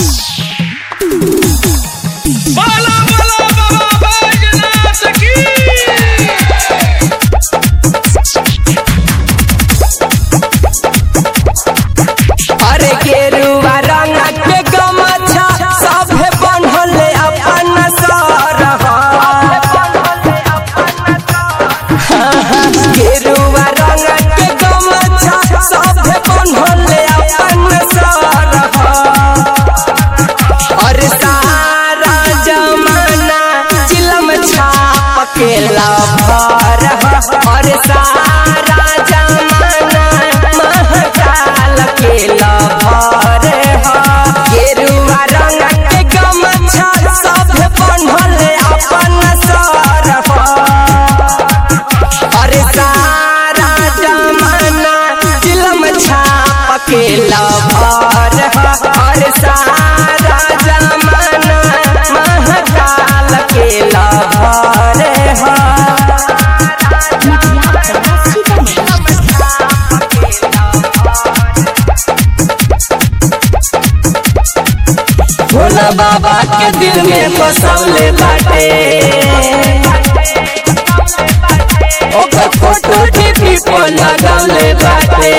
बाला बाला बाबा बैजनाथ की अरे गेरुआ रंग के गमछा सभे बनल अपन सरह गेरुआ रंग के गमछा सभे बनल अपन सरह अरे सारा जमाना चिलम छाप के लभर अरे सारा जमाना महकाल के लभर गेरुआ रंग के गमछा सब बनल अपन सरह अरे सारा जमाना चिलम छाप के लभर अरे सारा जमाना महकाल के लभर भोला बाबा के दिल में बसौले बाटे ओकर फोटो टीवी पर लगौले बाटे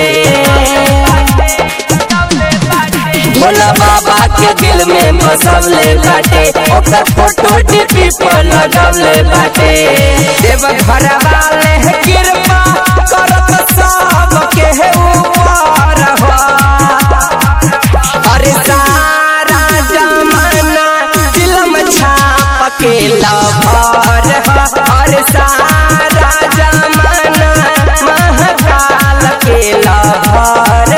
भोला बाबा के दिल में बसौले बाटे ओकर फोटो टीवी पर लगौले बाटे देव घर वाले कृपा करत सब के ऊपर हो अरे सारा जमाना फिल्म छाप के लभर अरे सारा जमाना महकाल के लभर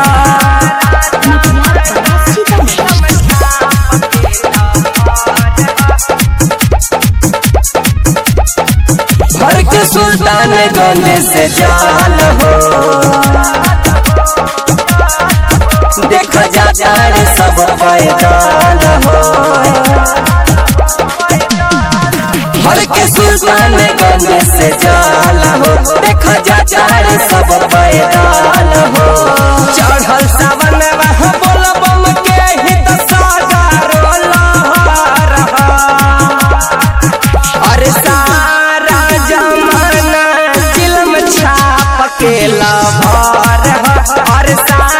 घर के सुल्तान गंज से जाल हो देखा जाता रे सब पैदान हो हर के सुल्तान गंज से जाल हो देखा जाता रे सब पैदान हो चढ़ल सावन वह बोल बम के हित सागारो लहर अरे सारा जमाना फिल्म छाप के लभर अरे सारा